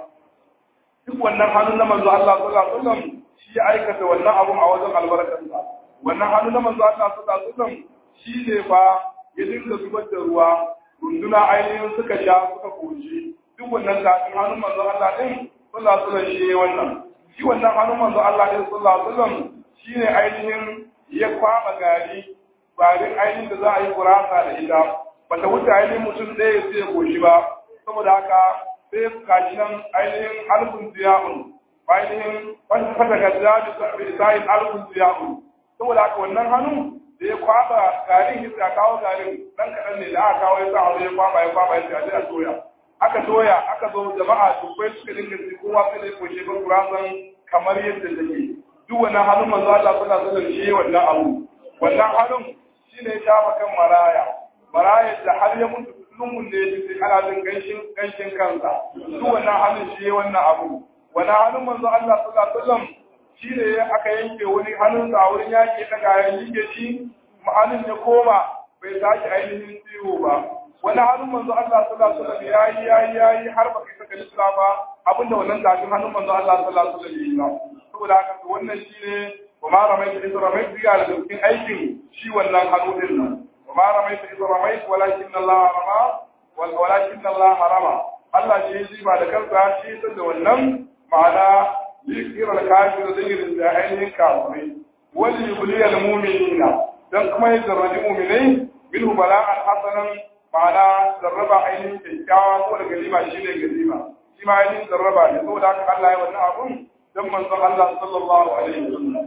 duk wannan hannun na manzo Allah sallallahu alaihi wasallam shi ya aikata wannan abun a wajen albarkarsa wannan hannun na manzo Allah sallallahu alaihi wasallam shi ne fa ya dinga zubar da ruwa runduna ainihin suka sha suka koshi duk wannan tafin hannun manzo Allah din sallallahu alaihi wasallam shi ne wannan shi wannan hannun manzo Allah din sallallahu alaihi wasallam shi ne ainihin ya kwaba gari garin ainihin da za a yi gurasa da ita bata wuce ainihin mutum ɗaya sai ya koshi ba saboda haka sai kashi nan ainihin alfun ziya'un ainihin fata gajja da sa'in alfun ziya'un saboda haka wannan hannu da ya kwaba garin ya kawo garin dan kaɗan ne da aka kawo ya sa hannu ya kwaba ya kwaba ya ce a toya aka toya aka zo jama'a dubbai suka dinga ci kowa sai da ya koshe ban gurasan kamar yadda take duk wannan hannun manzo Allah sallallahu alaihi wasallam shi wannan abu wannan hannun shine ya shafa kan maraya maraya da har ya mutu lungun da ya ji ana jin ganshin ganshin kansa duk wannan hannun shi wannan abu wannan hannun manzo Allah sallallahu alaihi wasallam shi ne aka yanke wani hannun a wurin yaƙi ta kayan yake shi ma'anin ya koma bai sake ainihin ciwo ba wani hannun manzo Allah sallallahu alaihi wasallam yayi yayi yayi har baka saka lisra ba abinda wannan tafin hannun manzo Allah sallallahu alaihi wasallam yayi ba saboda haka wannan shine wa ma ramaita idh ramaita ya da cikin aikin shi wannan hannu din nan wa ma ramaita idh ramaita walakin Allah rama walakin Allah harama Allah shi ya ba da kansa shi ya da wannan ma'ana liyukira al-kafir zikirin da ainihin kafirai wani yubliya al-mu'minina dan kuma ya zarraji mu'minai minhu bala'an hasanan ma'ana zarraba ainihin kyakkyawa ko da galima shine galima shi ma ainihin zarraba ne saboda haka Allah ya wannan abun dan manzon Allah sallallahu alaihi wasallam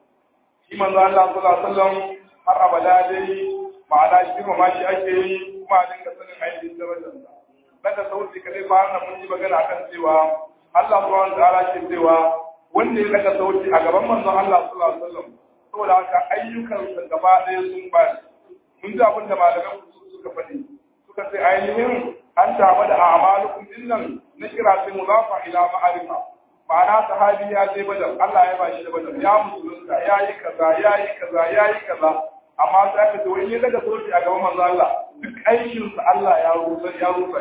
shi manzon Allah sallallahu alaihi wasallam har abada dai ma'ana shi ma shi ake yi kuma a dinga sanin ainihin darajarsa daga sauti kadai ba nan mun yi magana akan cewa Allah subhanahu wa ta'ala ke cewa wanda ya daga sauti a gaban manzon Allah sallallahu alaihi wasallam saboda haka ayyukan sa gaba ɗaya sun ba mun ji abin da malaman suka faɗi suka ce ainihin an tama da a'malukum dinnan na kira sai muzafa ila ma'arifa ma'ana sahabi ya je badar Allah ya bashi da badar ya musulunta ya yi kaza ya yi kaza ya yi kaza amma sai aka ce wani ya daga sauti a gaban manzon Allah duk aikinsa Allah ya rusa ya rusa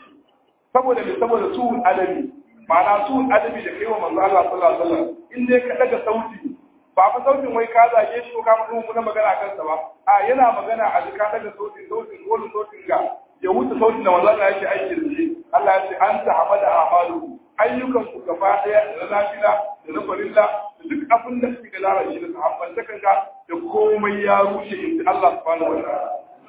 saboda me saboda su adabi ma'ana su adabi da kai wa manzo Allah sallallahu alaihi wasallam in dai ka daga sauti ba fa sautin wai ka zage shi ko ka mutu mun magana kansa ba a yana magana a ka daga sautin sautin wani sautin ga ya wuce sautin da manzo Allah yake aiki da shi Allah ya ce anta hamada amalu ayyukan ku gaba daya da na nafila da na farilla da duk abin da kike lara shi da sahabban da kanka da komai ya rushe in Allah subhanahu wa ta'ala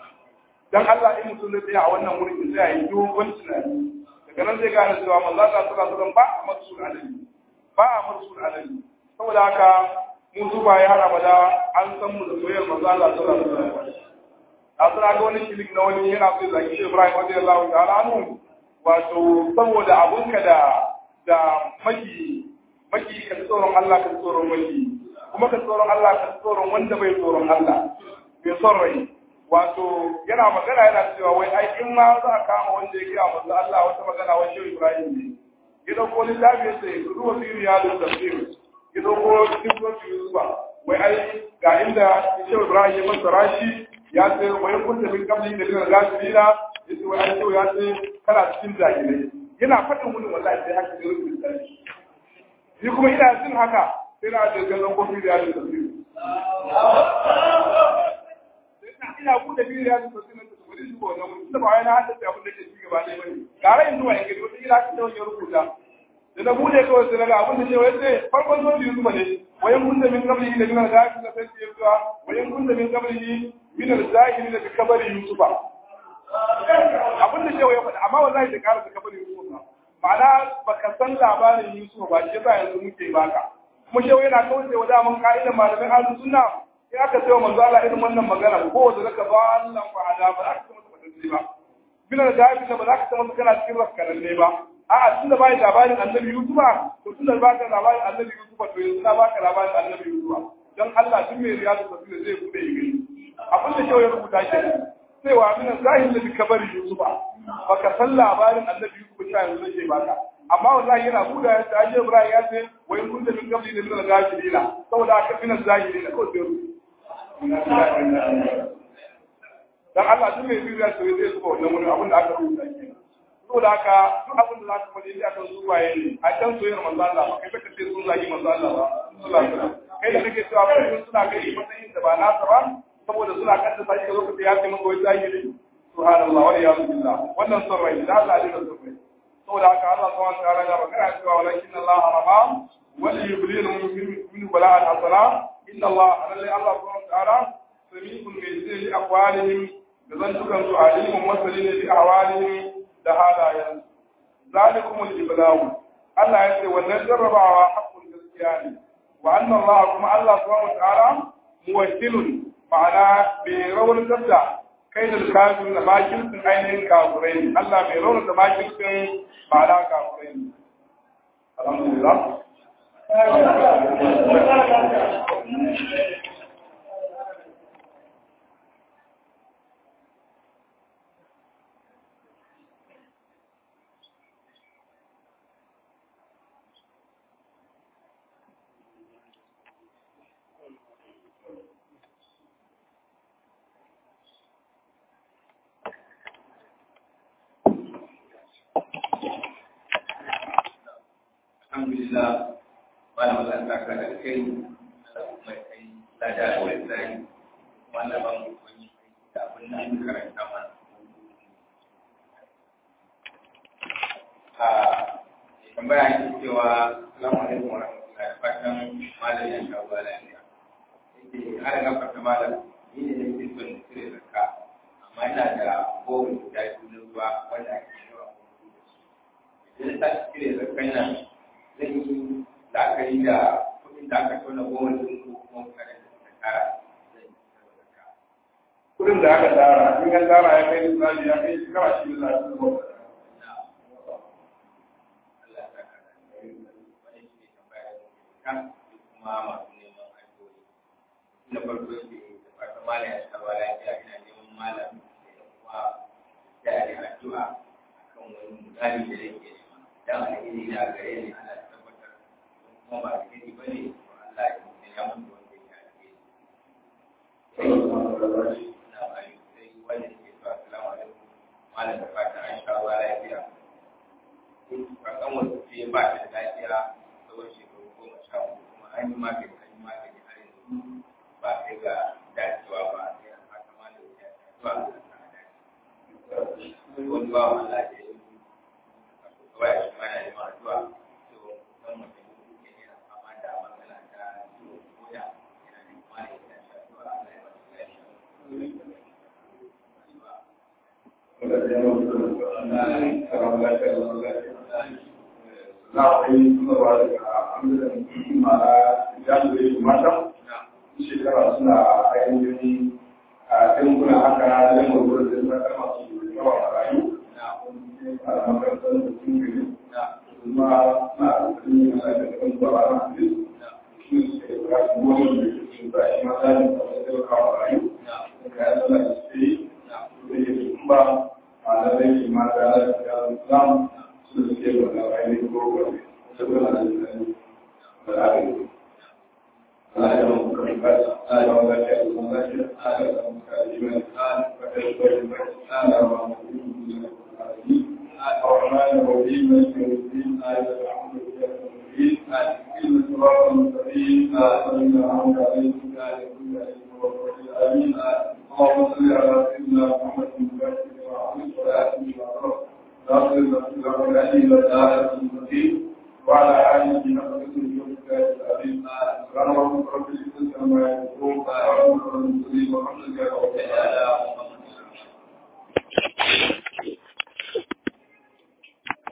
dan Allah in mutum zai tsaya a wannan wurin sai ya yi dogon tunani daga nan zai gane cewa manzo Allah sallallahu alaihi wasallam ba a marsul alali ba a marsul alali saboda haka mu zuba ya hada bada an san mu da soyayyar manzo Allah sallallahu alaihi wasallam a suna ga wani shirik na wani yana so zaki shi Ibrahim radiyallahu ta'ala anhu wato saboda abunka da da maki maki ka tsoron Allah ka tsoron maki kuma ka tsoron Allah ka tsoron wanda bai tsoron Allah bai son rai wato yana magana yana cewa wai ai in ma za a kama wanda ya kira manzo Allah wata magana wai shi Ibrahim ne ya dauko littafi ya ce ruwa fi riyadu tafsir ya dauko cikin sofi Yusufa wai ai ga inda shi Ibrahim ya fassara shi ya ce wai kun da min kabli da bin gasirina ya ce wai ai ya ce kana cikin jahilai yana faɗin wani wallahi sai haka ne rubuta shi ni kuma ina jin haka sai na da gazan kofi da yadda tafsir ina bude biyu ya zuba sunan da wani zuwa wannan mutum da ba wai na haddace abin da ke ci gaba ne bane gara in zuwa yake wata ila ka tawo ya rubuta da na bude kawai sai naga abin da ce wai sai farkon zo biyu zuba ne wayan kun da min kabli da min al-zahiri da sai ya zuwa wayan kun da min kabli min al-zahiri da kabari yusufa abin da shewa ya faɗa amma wallahi da ƙara da kabari yusufa ma'ana baka san labarin yusufa ba shi yasa yanzu muke baka kuma shewa yana kawai wa daman ka'idan malamin ahlus sunna in aka sayo manzo Allah irin wannan magana ko da zaka ba Allah fa hada ba aka masa madanci ba bila da dafi da ba za ka san kana cikin raskaran ne ba a'a tunda bai labarin annabi Yusufa to tunda ba ka labarin annabi Yusufa to yanzu na baka labarin annabi Yusufa dan Allah duk mai riyadu tafsir zai bude yi gani abin da shewa ya rubuta shi sai wa min zahir da kabari Yusufa baka san labarin annabi Yusufa sha yanzu zai baka amma wallahi yana buɗe ya ce aje Ibrahim ya ce wa in kunta min qabli min al-ghafilina saboda aka min al-zahirina ko sai dan Allah duk mai biyu ya ce zai zuba wannan wani abin da aka rubuta ke saboda haka duk abin da za ka faɗi a kan zuwaye ne a can soyayyar manzo Allah ba kai baka ce sun zagi manzo Allah ba sallallahu alaihi wasallam kai da kake cewa kai suna kai matsayin da ba nasa ba saboda suna kan da sai lokaci ya ce maka wai zahiri subhanallah wa iyyazu billah wannan son rai da Allah ne da son rai saboda haka Allah subhanahu wa ta'ala ya magana cewa walakin Allah harama wal yublil min bala'an hasana inna Allah alalla Allah subhanahu wa ta'ala sami'un bi zil aqwalihim da zantukan su alimun masalin bi ahwalihim da halayen zalikum al-iblaw Allah ya ce wannan jarrabawa haqqun gaskiya ne wa anna Allah kuma Allah subhanahu wa ta'ala muwakkilun ma'ana bai raunar da kai da kafin da makircin ainihin kafurai ne Allah bai raunar da makircin ma'ana kafurai ne alhamdulillah alhamdulillah wani malaka ka da kai mai kai lada da wani zai wanda ban wani da abin da aka karanta mana a tambaya yake cewa salamu alaikum wa rahmatullahi da fatan malam ya sha ba lafiya yake har ga fata malam ni ne nake son cire zakka amma ina da gowar guda biyu na ruwa wanda ake yawa idan ta cire zakkan nan zai yi la'akari da kuɗin da aka tona goma da ko kuma mutane da suka tara zai kudin da aka tara in ka tara ya kai misali ya kai shekara shi da lafi da wata Allah ya saka da wani shi ne tambaya da kan kuma masu neman addu'o'i na farko yake da fatan malam ya saba lafiya ina neman malam da ya kuma da ya addu'a akan wani mutane da yake nema dan alheri da gare ni ana tabbatar kuma ba alheri bane to Allah ya ya mutu wanda ya alheri na bayu sai wanda ke cewa assalamu alaikum malam da fatan an sha ruwa lafiya kakan wasu ce ba ta da lafiya tsawon shekaru goma sha uku kuma an yi magani an yi magani har yanzu ba kai ga dacewa ba sai an haka malam ya zuwa ga sa dace wani ba wa Allah da ya yi kawai shi mana neman addu'a to dan mutum ke yana fama da matsala ta ciwon koda yana neman malam ya sha addu'a Allah ya ba shi lafiya na akwai sanarwa daga amirin mara jami'ai su mata shekara suna ainihin a a cikin kuna haka na da mutum da suna kama su yawa a rayu a makarantar da sun gari kuma na alƙalmi na da kan zuwa a rayu shi suke da su wani da su ba shi ma da da su kawo a rayu da kayan suna da su yi da ya su ba a da rai shi ma da ya da islam su suke da na rayu ko wani saboda da su da rayu Allah ya mu kan ba Allah ya mu lafiya da mu lafiya Allah ya mu kan imani Allah ya mu kan Allah ya mu kan الرحمن الرحيم مالك يوم الدين آية الحمد لله رب العالمين إن الصراط المستقيم صلى الله عليه وسلم آمين اللهم صل على سيدنا محمد المبارك وعلى آله وصحبه ناصر الرسول الذي لا إله المستقيم وعلى آله نصر اليوم العظيم سبحان ربك رب العزة عما يصفون وسلام على المرسلين والحمد لله رب العالمين